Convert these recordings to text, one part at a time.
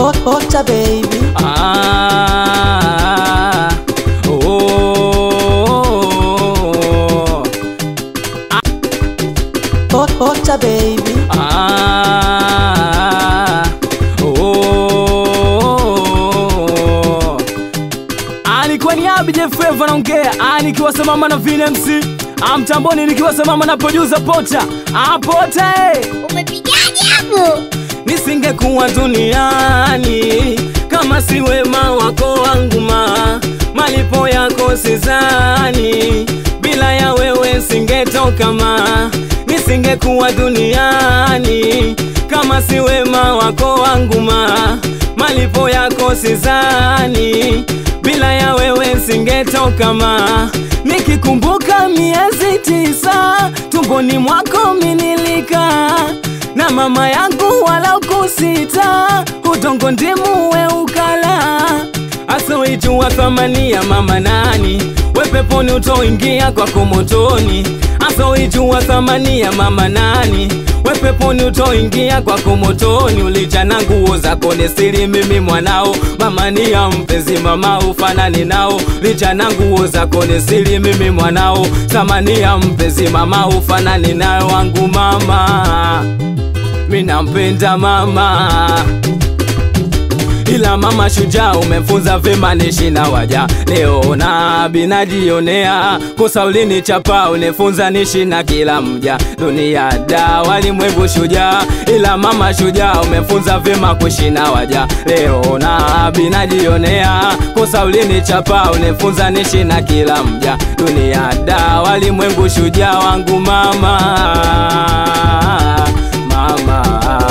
Ocha baby Ah, oh, Ocha baby ah, oh. Ah, Alikuwa ni Abi J Flava naongea, Ah, nikiwa sambamba na Vile MC Ah, mtamboni nikiwa sambamba na producer Pota Ah, Pota eh. Umepigaje hapo? nisingekuwa duniani kama si wema wako wangu ma malipo yako sizani bila ya wewe singetoka ma nisingekuwa duniani kama si wema wako wangu ma malipo yako sizani bila ya wewe singetoka ma nikikumbuka miezi tisa tumboni mwako minilika na mama yangu wala ukusita udongo ndimu we ukala asoijua thamani ya mama nani we peponi utoingia kwako motoni asoijua thamani ya mama nani we peponi utoingia kwako motoni ulijana nguo zako ni siri mimi mwanao mama ni ya mpenzi mama ufanani nao lijana nguo zako ni siri mimi mwanao thamani ya mpenzi mama ufanani nayo wangu mama minampenda mama ila mama shujaa umefunza vema nishi na waja leo na binajionea kosa ulinichapa unifunza nishi na kila mja dunia da walimwengu shujaa ila mama shujaa umefunza vema kuishi na waja leo na binajionea kosa ulinichapa unifunza nishi na kila mja dunia da walimwengu shujaa wangu mama mama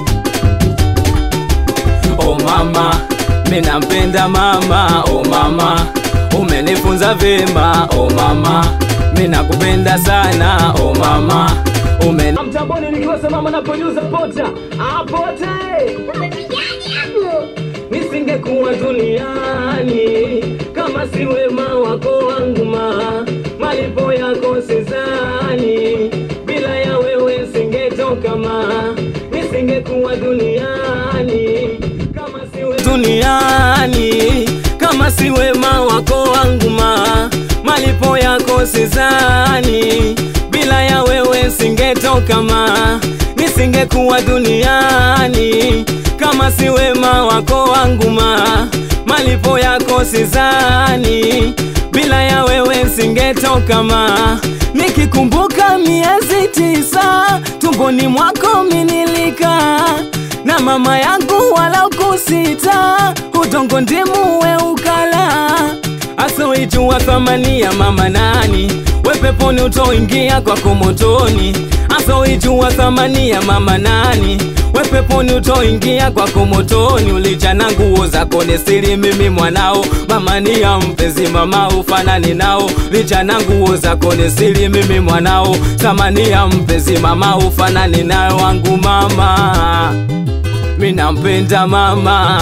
oh mama minampenda mama oh mama umenifunza vema oh mama minakupenda sana oh mama umen mtamboni nikiwa sambamba na producer Pota apote Umepigaje hapo? nisingekuwa duniani kama si wema wako wangu ma malipo yako sizani bila ya wewe singetoka ma nisingekuwa duniani kama si we... duniani kama si wema wako wangu ma malipo yako sizani bila ya wewe singetoka ma nisingekuwa duniani kama si wema wako wangu ma malipo yako sizani bila ya wewe singetoka ma nikikumbuka miezi tisa tumboni mwako minilika na mama yangu wala ukusita udongo ndimu we ukala asoijua thamani ya mama nani we peponi utoingia kwako motoni asoijua thamani ya mama nani we peponi utoingia kwako motoni ulijana nguo zako ni siri mimi mwanao mama ni ya mpenzi mama ufanani nao lijana nguo zako ni siri mimi mwanao thamani ya mpenzi mama ufanani nayo wangu mama minampenda mama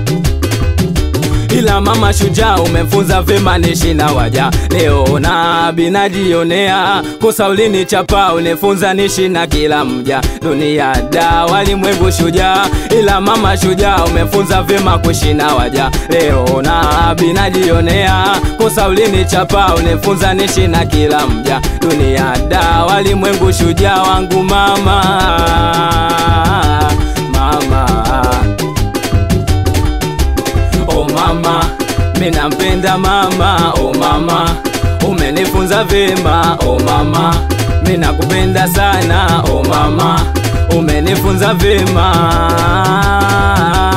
ila mama shujaa umefunza vema nishi na waja leo na binajionea kosa ulinichapa unifunza nishi na kila mja dunia da walimwengu shujaa ila mama shujaa umefunza vema kuishi na waja leo na binajionea kosa ulinichapa unifunza nishi na kila mja dunia da walimwengu shujaa wangu mama mama oh mama minampenda mama oh mama umenifunza vema oh mama minakupenda sana oh mama umenifunza vema